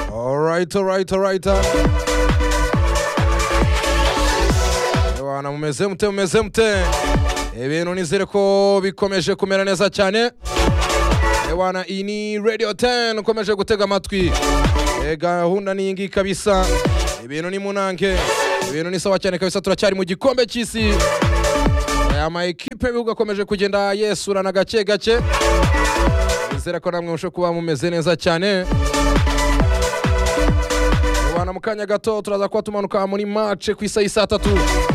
Alright, alright, alright. Bana mumeze mute mumeze mute ibintu nizere ko bikomeje kumera neza cyane Ewana iyi ni Radio 10 ukomeje gutega amatwi E, gahunda ni iyi ngiyi kabisa ibintu ni munange ibintu ni sawa cyane kabisa turacyari mu gikombe cy'isi E, ama ekipe y'ibihugu akomeje kugenda yesurana gake gake nizera ko namwe musho kuba mumeze neza cyane Bana mu kanya gato turaza kuba tumanuka muri match ku isa y'isa tatu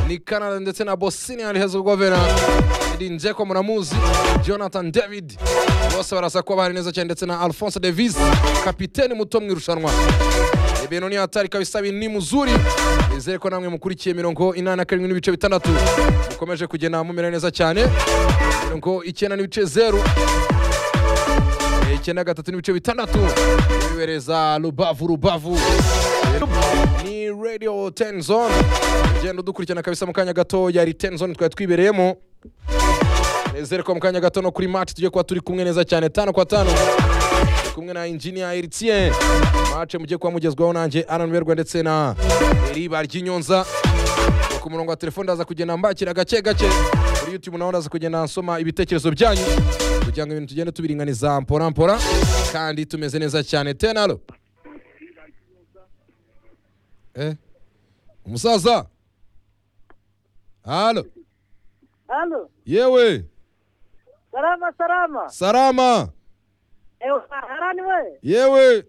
ni Canada ndetse na Bosnia and Herzegovina Edin Dzeko muramuzi Jonathan David bose barasa kuba bari neza cyane ndetse na Alphonse Davis kapiteni muto mu irushanwa ibintu ni hatari kabisa ibi ni muzuri nizere ko namwe mukurikiye mirongo inani na karindwi n'ibice bitandatu mukomeje kugenda mumera neza cyane mirongo icyenda n'ibice zeru icyenda gatatu n'ibice bitandatu bibereza rubavu rubavu ni radio ten zone ugenda udukurikirana kabisa mu kanya gato yari ten zone twari twibereyemo nizere ko mu kanya gato no kuri match tujye kuba turi kumwe neza cyane tano kwa tano Turi kumwe na engineer Eritien match mujye kuba mugezwaho nanjye Alan Berwa ndetse na Eriba Ry'inyonza ku murongo wa telefone ndaza kugenda mbakira gake gake kuri YouTube naho ndaza kugenda nsoma ibitekerezo byanyu kugira ngo ibintu tugende tubiringaniza mpora mpora kandi tumeze neza cyane tenalo eh umusaza halo Alo, yewe salama salama. salama Ewa harani we. yewe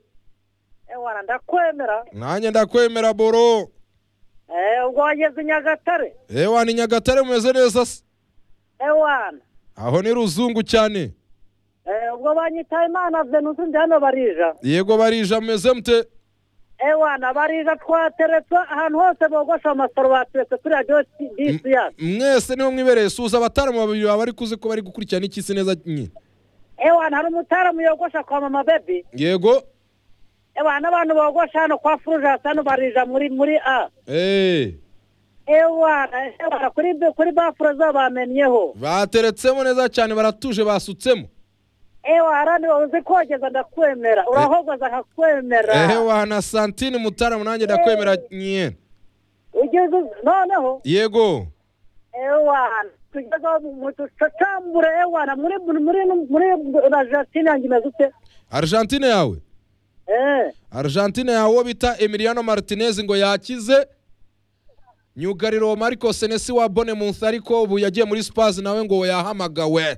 Ewa ndakwemera. nanjye ndakwemera boro Eh ubwo wageze i Nyagatare. ewa ni nyagatare mumeze neza se Ewa. aho ni ruzungu cyane Eh ubwo banyitaye Imana Venus ndi hano barija. yego barija mumeze mute Ewa barija twateretse ahantu hose bogosha amasaro bateretse kuri radio disi ya. mwese niho mwibereye suza abataramu babiri baba bari kuzi ko bari gukurikirana icy'isi neza nyine Ewa hari umutaramu yogosha kwa mama baby. yego Ewa n'abantu bogosha hano kwa Fruja hano barija muri muri A. eee Ewa ewa kuri kuri bafure zabamennyeho. bateretsemo neza cyane baratuje basutsemo Ewa harani uzi kogeza ndakwemera. Urahogoza nkakwemera. ewa na santine mutaramu nanjye ndakwemera nyine ugeze noneho yego ewana tugeze mu ducacambure ewana muri muri muri argentine yanjye imeze ute argentine yawe Eh, argentine yawe uwo bita emiliano martinez ngo yakize myugariro mariko senesi wa bonemuth ariko ubu yagiye muri spazi nawe ngo yahamagawe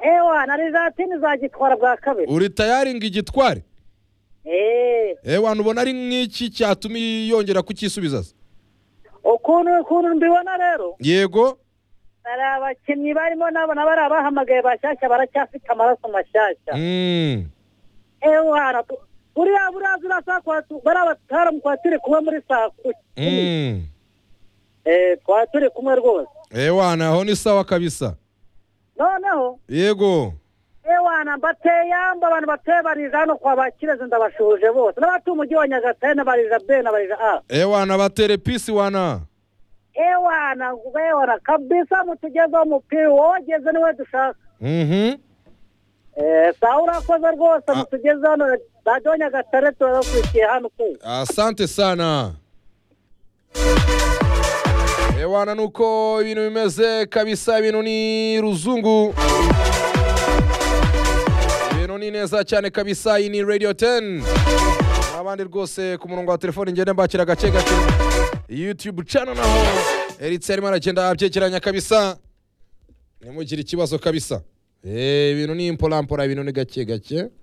ewana argentine izagitwara bwa kabiri uri tayari ngo igitware Eh, ewana ubona ari nk'iki cyatuma yongera kukisubiza se ukuntu ukuntu mbibona rero yego hari abakinnyi barimo n'abona bari abahamagaye bashyashya baracyafite amaraso mashyashya Mm. ewana tu- buriya buriya ziriya saa kwa tu- bariya batwara mu kwa turi kumwe muri saa kumi Mm. Eh, twari turi kumwe rwose ewana aho ni sawa kabisa noneho yego ewana mbateye yamba abantu bateye barija hano kwa bakirezi ndabashuhuje bose n'abatuye umujyi wa nyagatare n'abarija b n'abarija a ewana baterepisi wana ewana ewana kabisa mutugezeho umupira wogeze niwe dushaka Mhm. Eh, sawa urakoze rwose Ah. mutugeze hano radiyo wa nyagatare turabakurikiye hano ku asante sana ewana nuko ibintu bimeze kabisa ibintu ni ruzungu ibintu ni neza cyane kabisa iyi ni radio 10 n'abandi rwose ku murongo wa telefoni ngende mbakira gake gake youtube channel naho eritse arimo aragenda abyegeranya kabisa nimugire ikibazo kabisa Eh, ibintu ni imporampora ibintu ni gake gake